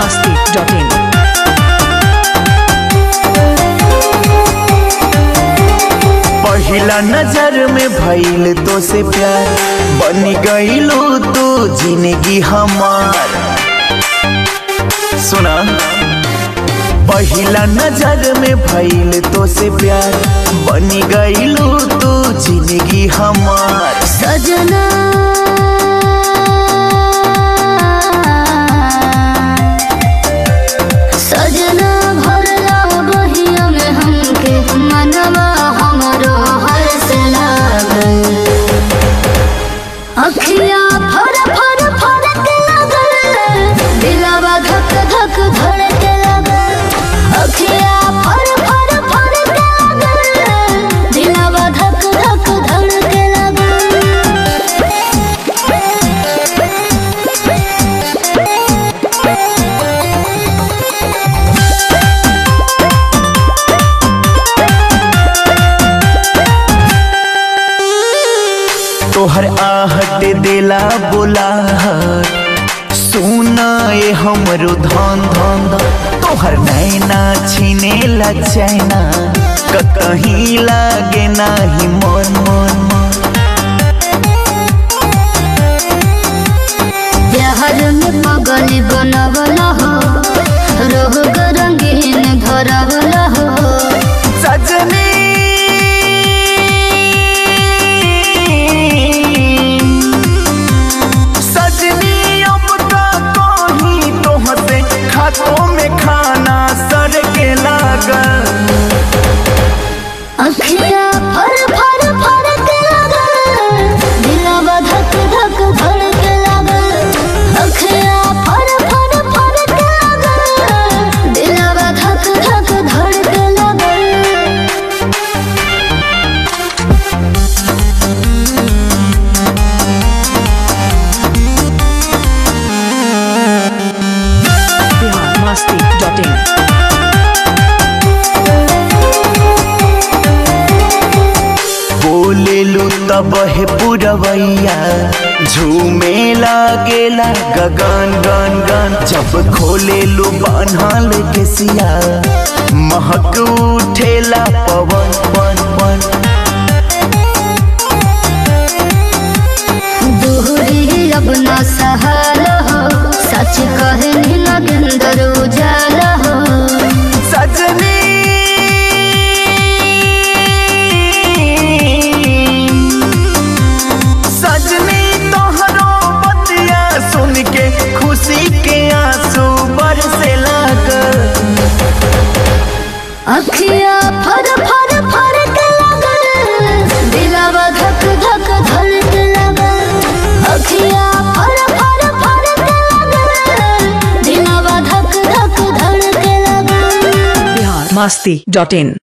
masti.in. पहिला नजर में भइल तो से प्यार बन गईलू तू जिंदगी हमार सुना पहिला नजर में भइल तो से प्यार बन गईलू तू जिंदगी हमार सजना सजना भरला बहिया में हमके मनवा हमरो हर से लागल अखिया फर फर फरक लागल दिलवा धक धक धड़क लागल अखिया फर फर फरक लागल दिलवा धक धक धड़क लागल तोहर आहट दिला बोला सुना ये हमरो धन धन धन। तोहर नैना छीने ला चैना कहीं लागे नाही मन मन मन बिहार में पगल बनवला हो रोग रंगीन भरवला हो सजनी सजनी अब का कहीं तोहसे खातों में खाना सर के लागल अखिया फर फर फरक लागल दिलवा धक धक धड़क लागल अखिया फर फर फरक लागल दिलवा धक धक धड़क लागल Bihar masti.in. बोलेलू तब है पुरवैया झूमे लागेला गगन गन गन जब खोलेलू बान्हल के सिया महक उठेला पवन पन पन दूरी अब न सहल हो सच कहे नगेंद्र उजाल हो सजनी सजनी तोहरो बतिया सुन के खुशी के आंसू बरसे लागल अखिया फर फर फरक लागल दिलवा धक धक धड़क लागल अखिया फर फर फरक लागल दिलवा धक धक धड़क लागल Bihar masti.in.